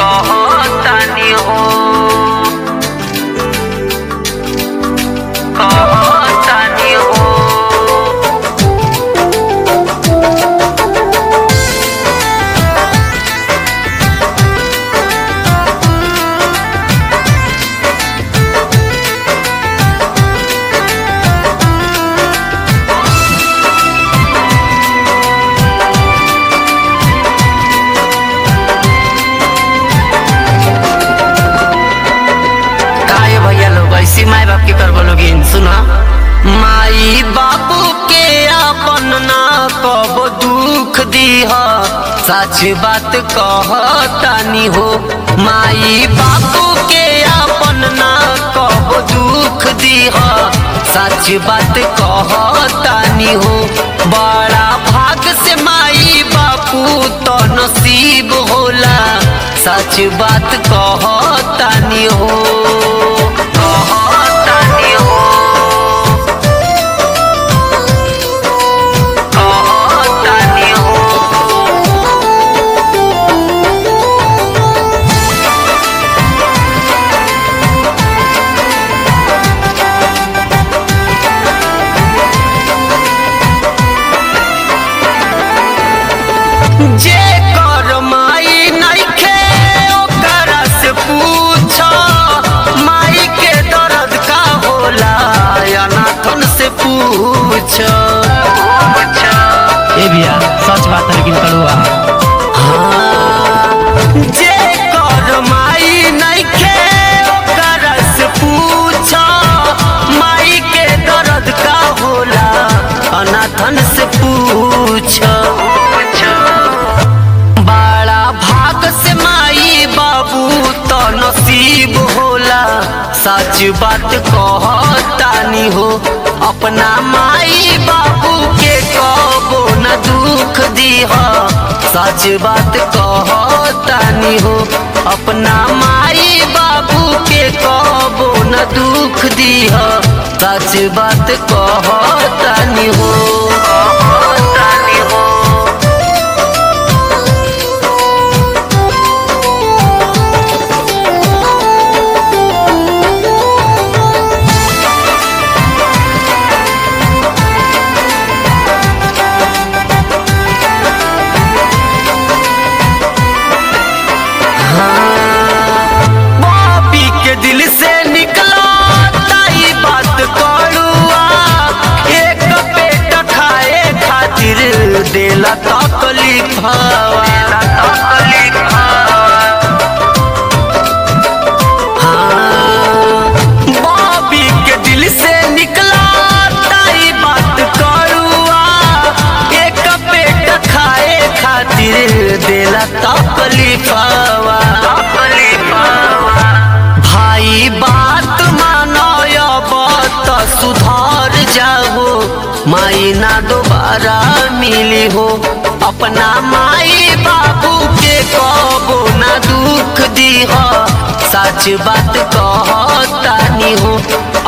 कहतानी हो कहतानी हो काहे भैया लोग ऐसी माई बाप की करबो लोगिन सुना माई बाबू के अपन ना कब दुख दीह सच बात कहतानी हो माई बाबू के अपन ना कब दुख दीह सच बात कहतानी हो बड़ा भाग से माई बापू तो नसीब होला सच बात कहतानी हो कहतानी हो कहतानी हो जे कर माई नइखे ओकरा से पूछ माई के दर्द का होला अनाथन से पूछ ए भैया सच बात है लेकिन कड़ुआ जे कर माई नइखे ओकरा से पूछ माई के दर्द का होला अनाथन से पूछ बड़ा भाग से माई बाबू तो नसीब होला सच बात कहतानी हो अपना माई बाबू के कबो न दुख दीह सच बात कहतानी हो अपना माई बाबू के कबो न दुख दीह सच बात कहतानी हो कहतानी हो पापी के दिल से निकला ताई बात करुआ एक पेट खाए खातिर देला तकलीफ बाबी के दिल से निकला ताई बात करुआ एक पेट खाए खातिर देला तकलीफवा भाई बात मानो त सुधार जाओ माई ना दोबारा मिली हो अपना माई बाबू के कबो ना दुख दीह सच बात कहतानी हो